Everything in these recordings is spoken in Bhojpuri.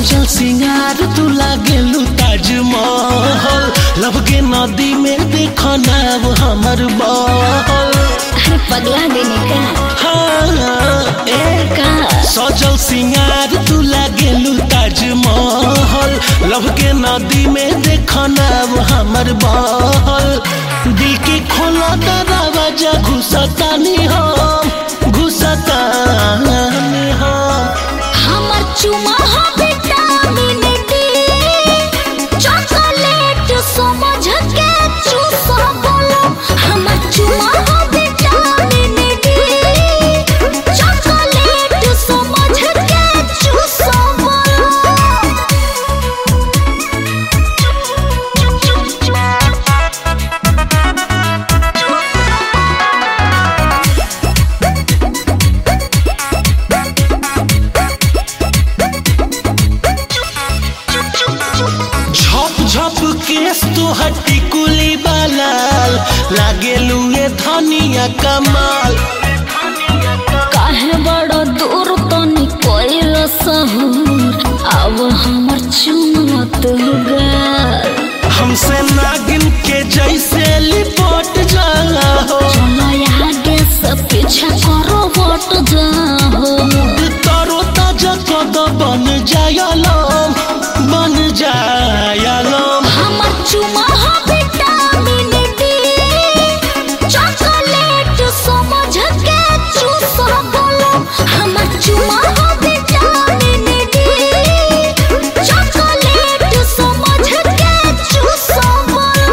सजल सिंगार तू लागेलू ताजमहल लब के नदी में देख नाव हमर बहल अरे पगला देने का हाँ, ए का सजल सिंगार तू लागेलू ताजमहल लब के नदी में देख नाव हमर बहल दिल के खोला दरवाजा घुसतानी हम घुसतानी हम हमर चुमा हो विटामिन डी चॉकलेट समझ के चूसा बोलो हमर चुमा हो विटामिन डी चॉकलेट समझ के चूसा झप झप केस तोहर टिकुली बालाल लागेलू ये धनिया कमाल काहे बड़ा दूर तनी कोइल सहूर अब हमर चुमत गाल हमसे नागिन के जैसे लिपट जाला हो चलो आगे से पीछे करो वोट जाओ तरो ताजा कद बन जायलम बन जायलम हमर चुमा हो विटामिन डी चॉकलेट समझ के चूसा बोलो हमर चुमा हो विटामिन डी चॉकलेट समझ के चूसा बोलो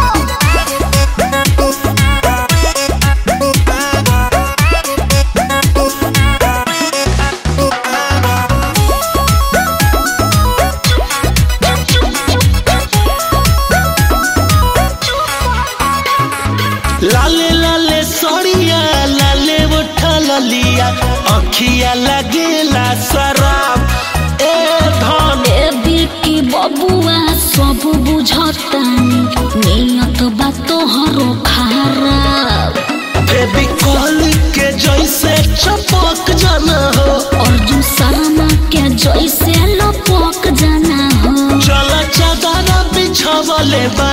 लाले लाले सड़िया लाले उठा ललिया अखिया लगेला शराब ए धन बेबी की बबुआ सब बुझतानी नियत बा तोहरो खराब फेविकॉल के जैसे चपक जाना हो अर्जुन शर्मा के जैसे लपक जाना हो चल चादर बिछावले बा